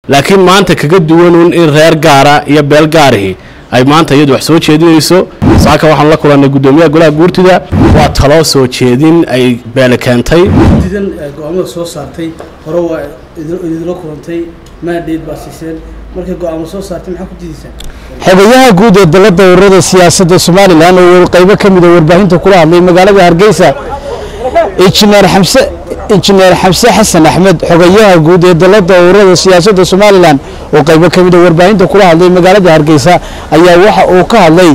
laakiin maanta kaga duwanun in reer gaara iyo beel gaarihi ay maanta iyadu wax soo jeedinayso saaka waxaanu la kulannay guddoomiyaha golaha guurtida waa taloo soo jeedin ay beele keentay didan go-aamada soo saartay hore waa idinla kulantay maadheed baa siiseen markay go-aamo soo saartay maxaa ku diidaysaan xogayaha guud ee dalada ururada siyaasadda somalilan oo qaybo ka mida warbaahinta kula hadlay magaalada hargeysa injineer xamse injineer xamse xasan axmed xogayaha guud ee dalada ururada siyaasadda somalilan oo qaybo ka mida warbaahinta kula hadlay magaalada hargeysa ayaa waxa uu ka hadlay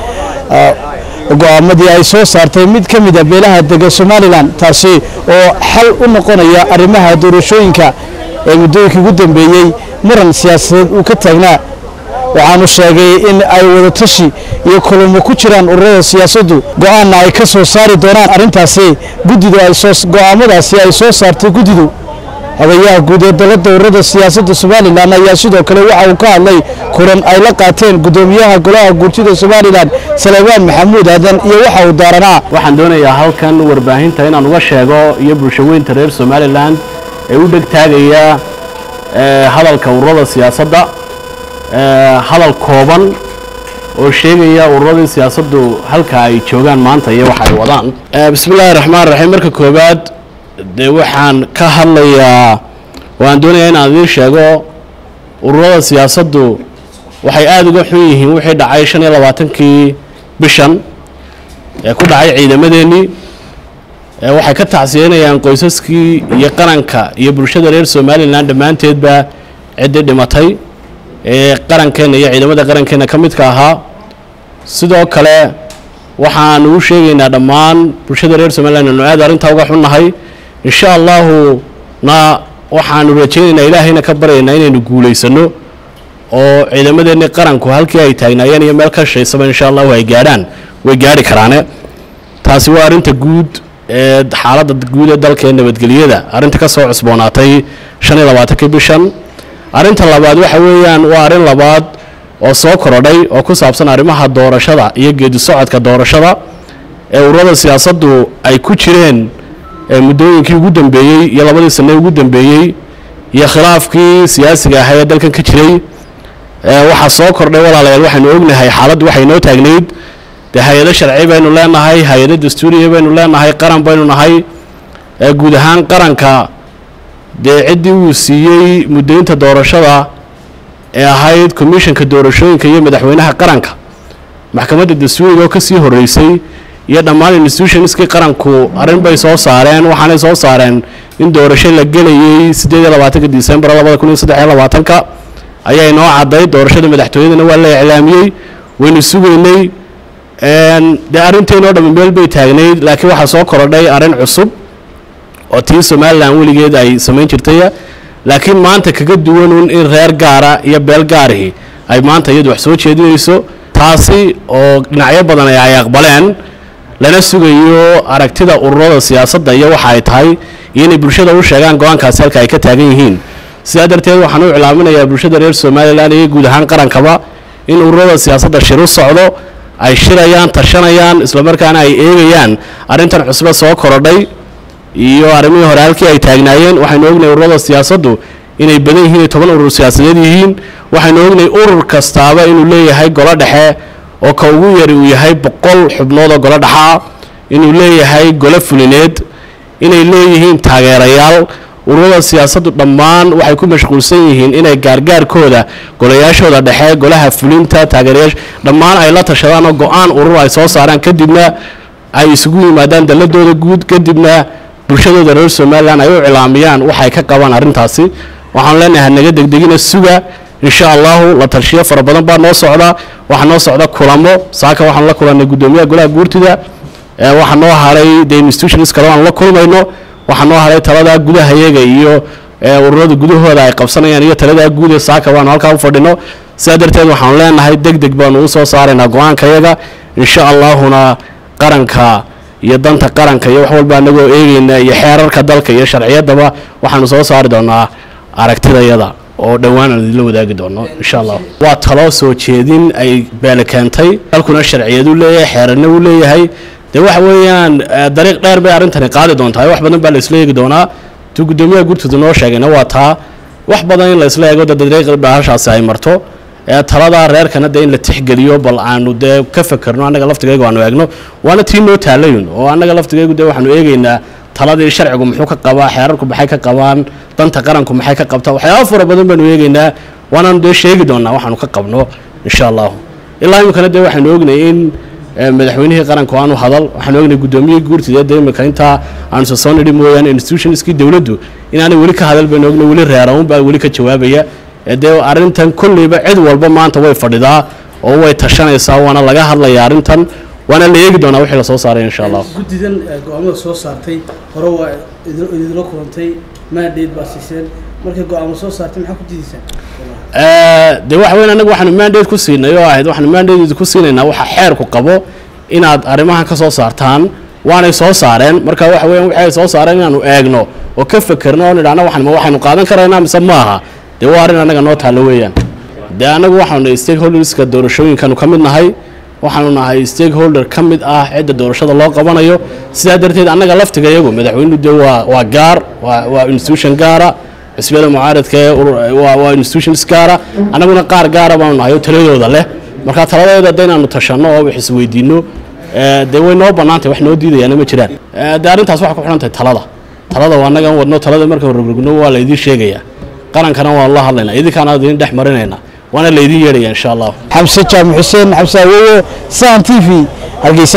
go-aamadii ay soo saartay mid ka mida beelaha dega somalilan taasi oo xal u noqonaya arrimaha doorashooyinka ee muddooyinkii ugu dambeeyey muran siyaasadeed uu ka taagnaa waxaanu sheegay in ay wadatashi iyo kulamo ku jiraan ururada siyaasaddu go-aanna ay ka soo saari doonaan arrintaasi guddidu ay soo go-aamadaasi ay soo saartay guddidu xogayaha guud ee dalada ururada siyaasadda somalilan ayaa sidoo kale waxa uu ka hadlay kulan ay la qaateen guddoomiyaha golaha guurtida somalilan salebaan maxamuud aadan iyo waxa uu daaranaa waxaan doonayaa halkan warbaahinta inaan uga sheego iyo bulshaweynta reer somalilan ee u dheg taagaya hadalka ururada siyaasadda hadal kooban oo sheegaya ururadii siyaasaddu halka ay joogaan maanta iyo waxa ay wadaan bismi illaahi raxmaan raxiim marka koowaad dee waxaan ka hadlayaa waan doonayaa inaan idiin sheego ururada siyaasaddu waxay aada uga xun yihiin wixii dhacay shan iyo labaatankii bishan ee ku dhacay ciidamadeennii waxay ka tacsiyanayaan qoysaskii iyo qaranka iyo bulshada reer somalilan dhammaanteedba ciddii dhimatay ee qarankeenna iyo ciidamada qarankeenna ka midka ahaa sidoo kale waxaanu u sheegaynaa dhammaan bulshada reer somalilan anu aad arrintaa uga xunnahay insha allahu na waxaanu rajaynaynaa ilaahayna ka baryaynaa inaynu guulaysano oo ciidamadeenni qaranku halkii ay taagnaayeen iyo meel ka shaysaba insha allahu ay gaadhaan way gaadhi karaane taasi waa arrinta guud ee xaaladda guud ee dalka ee nabadgelyada arrinta ka soo cusboonaatay shan iyo labaatankii bishan arrinta labaad waxa weeyaan waa arrin labaad oo soo korodhay oo ku saabsan arrimaha doorashada iyo geedi socodka doorashada ee ururada siyaasaddu ay ku jireen muddooyinkii ugu dambeeyey iyo labadii sane ugu dambeeyey iyo khilaafkii siyaasiga ahaa ee dalkan ka jiray waxaa soo kordhay walaalayaal waxaynu ognahay xaaladdu waxay noo taagnayd dee hay-ado sharci baynu leenahay hay-ado dastuuriya baynu leenahay qaran baynu nahay guud ahaan qaranka dee ciddii uu siiyey muddaynta doorashada ee ahayd commissionka doorashooyinka iyo madaxweynaha qaranka maxkamadda dastuuriga oo ka sii horreysay iyo dhammaan institutionskii qaranku arrin bay soo saareen waxaanay soo saareen in doorasho la gelayey siddeed iyo labaatanka disembar labada kun iyo saddex iyo labaatanka ayaa inoo cadday doorashada madaxtooyadana waa la iclaamiyey waynu sugaynay dee arrinteynoo dhammi meel bay taagnayd laakiin waxaa soo korodhay arrin cusub oo tii somalilan weligeed ay samayn jirtay laakiin maanta kaga duwanun in reer gaara iyo beel gaarihi ay maanta iyadu wax soo jeedinayso taasi oo dhinacyo badan ay aqbaleen lana sugayo aragtida ururada siyaasadda iyo waxa ay tahay iyo inay bulshada u sheegaan go-aankaasi halka ay ka taagan yihiin sidaa darteed waxaan u iclaaminayaa bulshada reer somalilan iyo guud ahaan qarankaba in ururada siyaasadda shir u socdo ay shirayaan tashanayaan islamarkaana ay eegayaan arrintan cusbe soo korodhay iyo arrimihii hore halkii ay taagnaayeen waxaynu ognahay ururada siyaasaddu inay badan yihiin toban urur siyaasadeed yihiin waxaynu ognahay urur kastaaba inuu leeyahay golo dhexe oo ka ugu yari uu yahay boqol xubnood oo golo dhexaa inuu leeyahay golo fulineed inay leeyihiin taageerayaal ururada siyaasaddu dhammaan waxay ku mashquulsan yihiin inay gaargaarkooda golayaashooda dhexe golaha fulinta taageerayaasha dhammaan ay la tashadaan oo go-aan urur ay soo saaraan kadibna ay isugu yimaadaan dalladooda guud kadibna bulshadooda reer somalilan ay u cilaamiyaan waxay ka qabaan arrintaasi waxaanu leenahay naga degdegina suga insha allahu la talshiyo fara badan baa noo socda waxaa noo socda kulamo saaka waxaanu la kulannay guddoomiyaha golaha guurtida waxaa noo haray de institutions kale aanu la kulmayno waxaa noo haray taladaa gudahayaga iyo ururada gudahooda ay qabsanayaan iyo taladaa guud ee saaka baanu halkaa u fadhino sidaa darteed waxaanu leenahay deg deg baanu u soo saaraynaa go-aankayaga insha allahuna qaranka iyo danta qaranka iyo wax walba anagoo eegayna iyo xeerarka dalka iyo sharciyaddaba waxaanu soo saari doonaa aragtidayada oo dhowaan aan idinla wadaagi doono insha allah waa taloo soo jeedin ay beele keentay dalkuna sharciyadu leeyahay xeerarna uu leeyahay dee waxa weeyaan dariiq dheer bay arrintani qaadi doontaa wax badan baa la isla eegi doonaa tuu guddoomiyaha gurtooda noo sheegayna waa taa wax badan in la isla eego de dariiq bahashaasi ay marto ee talada reerkana dee in la tixgeliyo bal aanu dee ka fakerno annaga laftigaygu aanu eegno waana tii noo taalayun oo annaga laftigaygu dee waxaanu eegeynaa taladii sharcigu muxuu ka qabaa xeerarku maxay ka qabaan danta qaranku maxay ka qabtaa waxyaaba fara badan baanu eegeynaa waanaanu dee sheegi doonaa waxaanu ka qabno insha allahu ilaa iminkana dee waxaanu ognay in madaxweynihii qaranku aanu hadal waxaanu ognay guddoomiyihii guurtida dee imika intaa aanu soo soo nidhi mooyaane institutionskii dowladdu inaanay weli ka hadal baynu ognay weli reeraun baa weli ka jawaabaya dee arrintan kolleyba cid walba maanta way fadhidaa oo way tashanaysaa waana laga hadlaya arrintan waana la eegi doonaa wixii lasoo saaray insha allah guddidan go-aamada soo saartay hore waa idinla kulantay mandate baa siiseen markay go-aamo soo saartay maxaa ku diidaysaan dee waxa weyn annagu waxaanu mandate ku siinay oo ahayd waxaanu mandate ku siinaynaa waxa xeerku qabo inaad arrimahan ka soo saartaan waanay soo saareen marka waxa weeyaan wixii ay soo saareen inaanu eegno oo ka fekerno oo nidhaahno waxan ma waxaynu qaadan karaynaa mise maaha dee waa arrin annaga noo taallo weeyaan dee annagu waxaanu nahay stakeholderska doorashooyinkanu ka mid nahay waxaanu nahay stakeholder ka mid ah cidda doorashada loo qabanayo sidaa darteed annaga laftiga iyagu madaxweynuhu dee waa waa gaar waa waa institution gaara xisbiyada mucaaradka ee waa waa institutions gaara annaguna qaar gaara baanu nahay oo taladooda leh marka taladeeda de inaanu tashanno oo wax isweydiinno dee way noo bannaantay wax noo diidayaana ma jiraan dee arrintaas waxay ku xidhan tahay talada talada waa annagan wadno talada markaan rogrogno waa laydiin sheegayaa qarankana waanu la hadlaynaa idinkaana idin dhex marinaynaa waana laydiin yeedhaya insha allah xamse jaamac xuseen xamse awowo san t v hargeysa